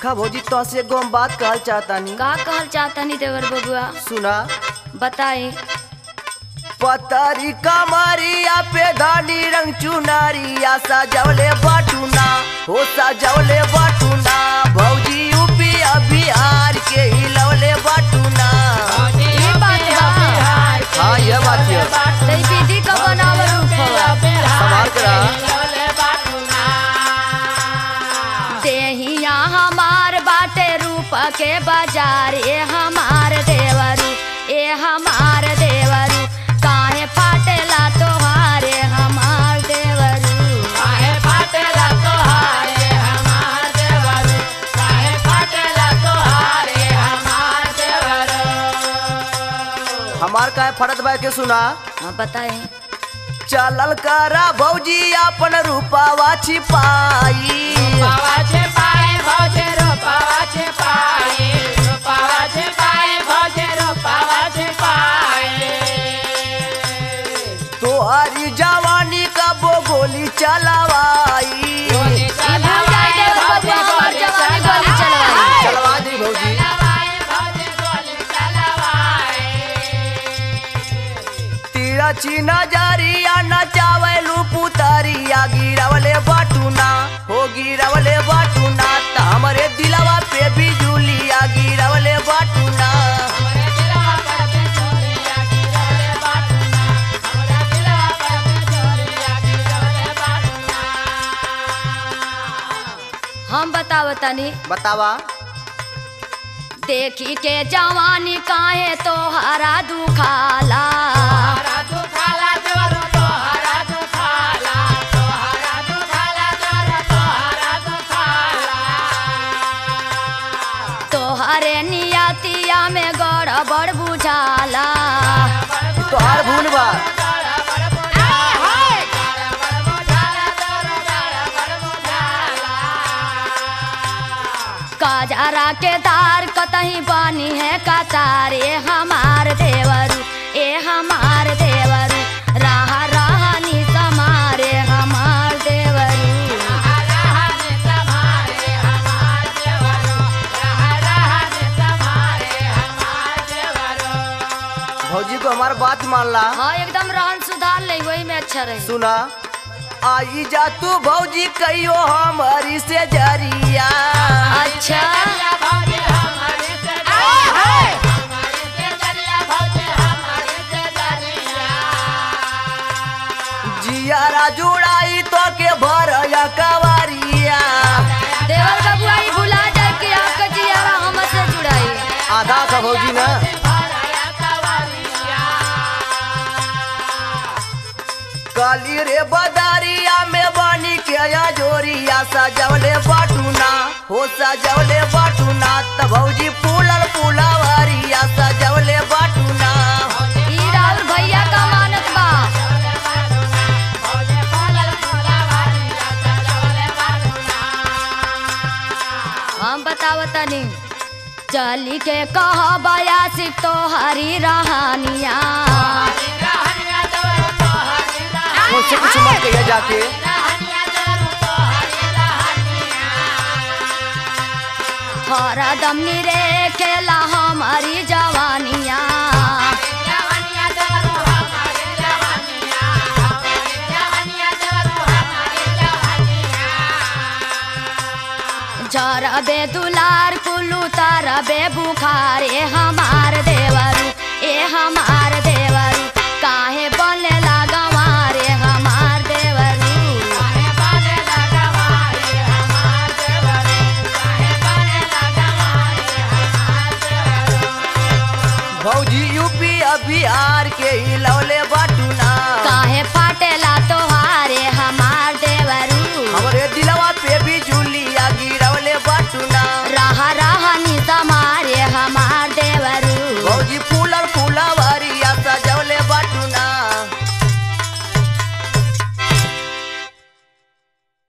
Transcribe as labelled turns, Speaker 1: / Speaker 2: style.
Speaker 1: देखा भौजी तो से एगो हम बात कहल चाहतानी
Speaker 2: का कहल चाहतनी देवर बबुआ
Speaker 1: सुना
Speaker 2: बताए
Speaker 1: पतरी कमरिया पे धानी रंग चुनरिया सजवले बटुना हो सजवले बटुना भौजी यूपी बिहार के हिलवले बटुना
Speaker 2: ये बात बा
Speaker 1: हाँ ये बात है
Speaker 2: तई विधि का बनावल रूप हवा
Speaker 1: संभाल के रहा
Speaker 2: देहिया हमार बाटे रूप के बाजार ए हमार देवरू ए हमार देवरू काहे फाटेला तोहार ए हमार देवरू
Speaker 1: हमार का फरत बा के सुना
Speaker 2: हाँ बताए
Speaker 1: चलल करा भौजी अपन रूपावा छिपाई तोहरी जवानी का बोगोली चलवाई
Speaker 2: ई भूल जाए देवर बबुआ हमार जवानी गोली चलवाई
Speaker 1: चलवा दी भौजी तीरा चीना जारिया नचावलू पुतरिया गिरवले बटुना हो गिरवले बटुना त हमरे दिलवा पे बिजुलिया गिरवले बटुना
Speaker 2: हम बतावतनी
Speaker 1: बतावा
Speaker 2: देखी के जवानी काहे तोहरा दुखाला तोहरे नियतिया में गड़बड़ बुझाला
Speaker 1: तोहार भूल बा
Speaker 2: काजरा के दार कतही बानी है कतार ए हमार देवरू ए हमार देवरू राह राहनी समारे हमार देवरू
Speaker 1: भौजी को हमार बात मान ला
Speaker 2: हाँ एकदम रहन सुधार ले वही में अच्छा रही
Speaker 1: सुना आई जा तू भौजी कहियो हमारी से जरिया
Speaker 2: अच्छा
Speaker 1: जियारा जुड़ाई तो के भरया कवारिया
Speaker 2: देवर बबुआ ई भुला जाए कि आपका जियारा हमसे जुड़ाई
Speaker 1: आधा का भौजी ना काली रे बदारिया में बानी के या जोरिया सजवले बाटूना हो सजवले बाटूना त भौजी फूलल फूलावरिया सजवले बाटूना
Speaker 2: ई राउर भैया का मानत बा हम बतावतनी चली के कह बयासी तोहरी रहानिया
Speaker 1: मुझसे कुछ मत कहिए जाके
Speaker 2: हरदम निरे खेला हमारी जवानिया जरबे दुलार कुलू तरबे बुखार ए हमार देवरू ए हमार देवरू काहे बोले लागवार ए हमार देवरू
Speaker 1: भौजी यूपी आ बिहार के ही लौले बाटूना
Speaker 2: काहे फाटेला तोहारे हमार